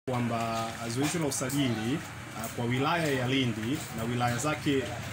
kwamba zoezi la usajili uh, kwa wilaya ya Lindi na wilaya zake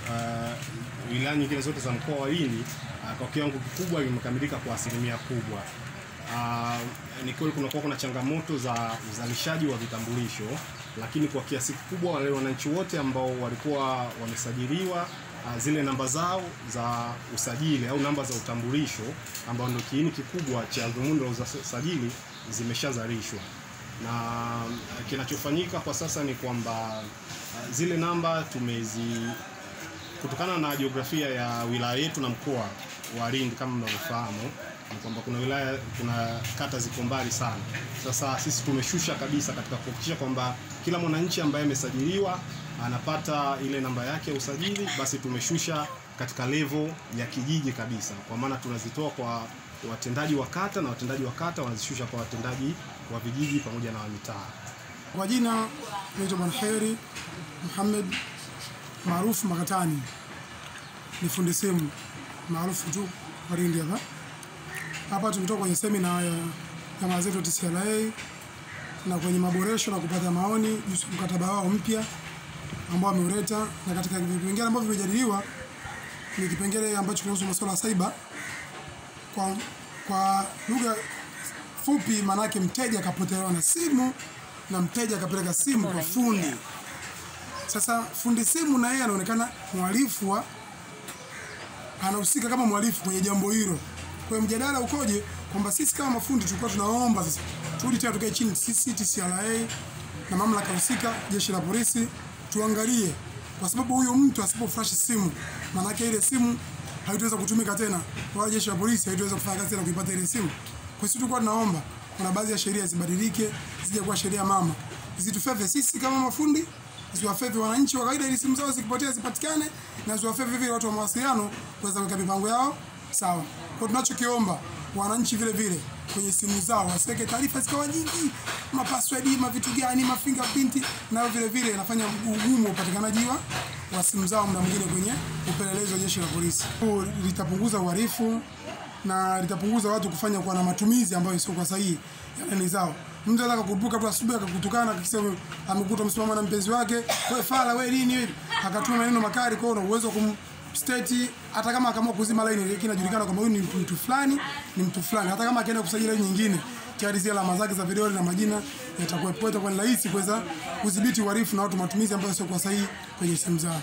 uh, wilaya nyingine zote za mkoa wa Lindi uh, kwa kiwango kikubwa limekamilika kwa asilimia kubwa. Uh, ni kweli kunakuwa kuna changamoto za uzalishaji wa vitambulisho, lakini kwa kiasi kikubwa wale wananchi wote ambao walikuwa wamesajiliwa uh, zile namba zao za usajili au namba za utambulisho ambao ndio kiini kikubwa cha dhumuni la usajili zimeshazalishwa na uh, kinachofanyika kwa sasa ni kwamba uh, zile namba tumezi kutokana na jiografia ya wilaya yetu na mkoa wa Lindi kama mnavyofahamu ni kwamba kuna wilaya kuna kata ziko mbali sana. Sasa sisi tumeshusha kabisa katika kuhakikisha kwamba kila mwananchi ambaye amesajiliwa anapata ile namba yake ya usajili, basi tumeshusha katika level ya kijiji kabisa, kwa maana tunazitoa kwa watendaji wa kata na watendaji wa kata wanazishusha kwa watendaji wa vijiji pamoja na wa mitaa. Kwa jina naitwa Bwana Heri Muhammad maarufu Makatani, ni fundi simu maarufu tu kwa Lindi hapa. Hapa tumetoka kwenye semina ya jamaa zetu TCRA na kwenye maboresho na kupata maoni juu ya mkataba wao mpya ambao wameuleta, na katika vipengele ambavyo vimejadiliwa ni kipengele ambacho kinahusu masuala ya cyber. Kwa, kwa lugha fupi, maanake mteja akapotelewa na simu na mteja akapeleka simu kwa fundi. Sasa fundi simu na yeye anaonekana mhalifu wa anahusika kama mhalifu kwenye jambo hilo. Kwa hiyo mjadala ukoje kwamba sisi kama mafundi tulikuwa tunaomba sasa turudi tena tukae chini sisi TCRA na mamlaka husika, jeshi la polisi tuangalie, kwa sababu huyo mtu asipoflash simu, maanake ile simu haitaweza kutumika tena, wala jeshi la polisi haitaweza kufanya kazi tena kuipata ile simu. Kwa hiyo tulikuwa tunaomba kuna baadhi ya sheria zibadilike, zije kuwa sheria mama, zitufeve sisi kama mafundi ziwafeve wananchi wa kawaida ili simu zao zikipotea zipatikane, na ziwafeve vile watu wa mawasiliano kuweza kuweka mipango yao sawa. Kwa tunachokiomba wananchi vile vile kwenye simu zao wasiweke taarifa zikawa nyingi, mapassword, ma vitu gani, ma fingerprint, nayo vile vile inafanya ugumu upatikanaji wa wa simu zao muda mwingine kwenye upelelezi wa jeshi la polisi. Huu Litapunguza uhalifu na litapunguza watu kufanya kuwa na matumizi ambayo sio kwa sahihi ya nani zao. Mtu anaweza kukurupuka tu asubuhi akakutukana akisema amekuta msimama na mpenzi wake, wewe fala wewe nini wewe, akatuma maneno makali kwao, na uwezo wa kumstate hata kama akaamua kuzima line ile inajulikana kwamba huyu ni mtu fulani, ni mtu fulani. Hata kama akienda kusajili line nyingine, tayari zile alama zake za vidole na majina yatakuwepo, itakuwa ni rahisi kuweza kudhibiti uhalifu na watu matumizi ambayo sio kwa sahihi kwenye simu zao.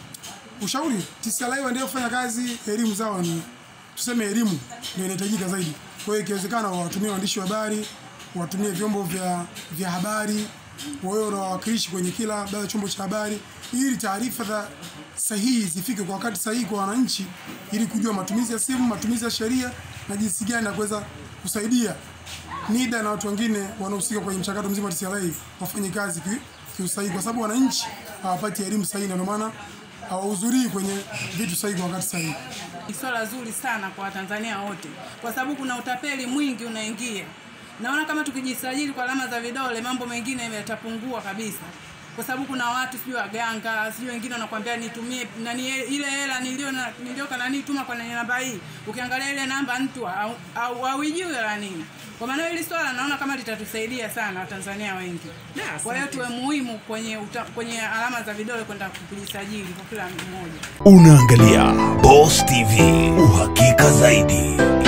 Ushauri TCRA waendelee kufanya kazi, elimu zao ni tuseme elimu ndio inahitajika zaidi. Kwa hiyo ikiwezekana wawatumie waandishi wa habari, watumie vyombo vya, vya habari, wawe na wawakilishi kwenye kila baadhi ya chombo cha habari, ili taarifa za sahihi zifike kwa wakati sahihi kwa wananchi, ili kujua matumizi ya simu, matumizi ya sheria na jinsi gani ya kuweza kusaidia NIDA na watu wengine wanaohusika kwenye mchakato mzima wa TCRA wafanye kazi ki- kiusahihi, kwa sababu wananchi hawapati elimu sahihi, na ndio maana hawahudhurii kwenye vitu sahihi kwa wakati sahihi. Ni swala zuri sana kwa Watanzania wote, kwa sababu kuna utapeli mwingi unaingia. Naona kama tukijisajili kwa alama za vidole, mambo mengine yatapungua kabisa, kwa sababu kuna watu sijui waganga, sijui wengine wanakuambia nitumie nani ile hela nilio na- nilioka nani tuma kwa namba hii. Ukiangalia ile namba mtu au- au hauijui la nini. Kwa maana hili swala naona kama litatusaidia sana Watanzania wengi. Kwa hiyo tuwe muhimu kwenye uta, kwenye alama za vidole kwenda kujisajili kwa kila mmoja. Unaangalia Boss TV, uhakika zaidi.